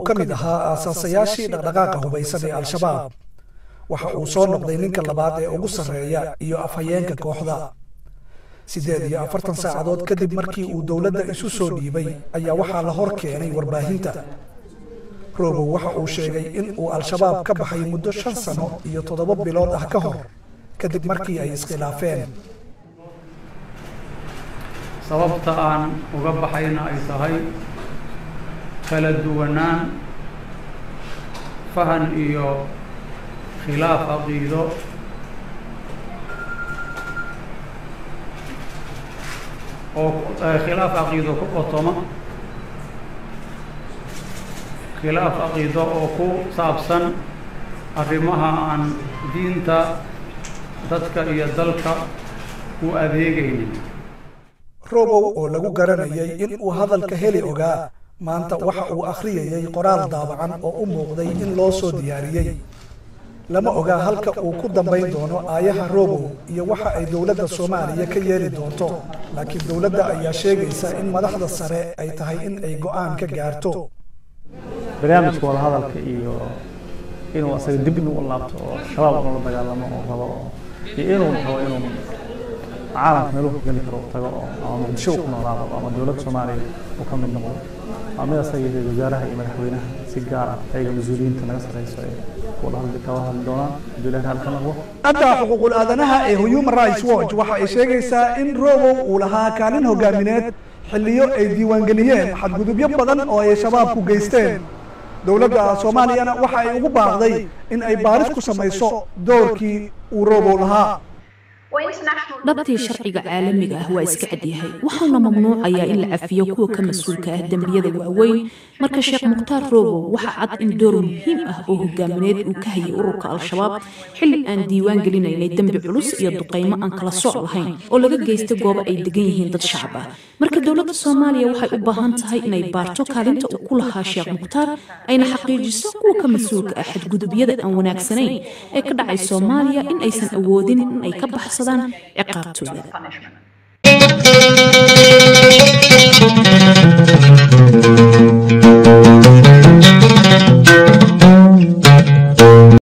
ka mid ahaa aasaasayaashii dhaqdhaqaaqa hubaysan ee al-shabaab waxa uu soo noqday ninka labaad ee ugu sarreeya iyo afhayeenka kooxda siddeed iyo afartan saacadood kadib markii uu dowladda isu soo dhiibay ayaa waxaa la hor keenay warbaahinta robow waxa uu sheegay in uu al-shabaab ka baxay muddo shan sano iyo toddoba bilood ah ka hor kadib markii ay iskhilaafeen sababta aan uga baxayna ay tahay kala duwanaan fahan iyo khilaaf caqiido oo khilaaf caqiido ku qotoma khilaaf caqiido oo ku saabsan arrimaha aan diinta dadka iyo dalka u adeegaynin robow oo lagu garanayay in uu hadalka heli ogaa maanta waxa uu akhriyayay qoraal daabacan oo u muuqday in loo soo diyaariyey lama ogaa halka uu ku dambayn doono aayaha robow iyo waxa ay dowladda soomaaliya ka yeeli doonto laakiin dowladda ayaa sheegaysa in madaxda sare ay tahay in ay go'aan ka gaarto barnaamijka wadahadalka iyo inuu asaga dib inuu u laabto oo shabaab ula dagaalamo oo rabo oo iyo inuu rabo inuu caalamka meeluhu geli karo tago oo ama muqdisho ku noolaado ama dowladda soomaaliya uu ka mid noqdo waa mid asaga iyo wasaaraha iyo madaxweynaha si gaar ah ayaga mas-uuliyiinta naga sarreyso ee kala hadli doonaan hadduu ilahi halka noqdo hadda xuquuqul aadanaha ee human rights watch waxa ay sheegaysaa in robow uu lahaa kaalin hogaamineed xilliyo ay diiwaangeliyeen xadgudubyo badan oo ay shabaabku geysteen dowladda soomaaliyana waxa ay ugu baaqday in ay baaris ku samayso doorkii uu robow lahaa dhabtii sharciga caalamiga ah waa iska cadyahay waxaana mamnuucayaa in la cafiyo kuwa ka mas-uulka ah dembiyada waaweyn marka sheekh mukhtaar robow waxa cad in door muhiim ah oo hogaamineed uu ka hayay ururka al-shabaab xilli aan diiwaan gelinaynay dembi culus iyo duqaymo aan kala sooc lahayn oo laga geystay goobo ay degan yihiin dad shacab ah marka dowladda soomaaliya waxay u baahan tahay inay baarto kaalinta uu ku lahaa sheekh mukhtaar ayna xaqiijiso kuwa ka mas-uulka ah xadgudubyada aan wanaagsanayn ee ka dhacay soomaaliya in aysan awoodin in ay ka baxsadaan ciqaabtooda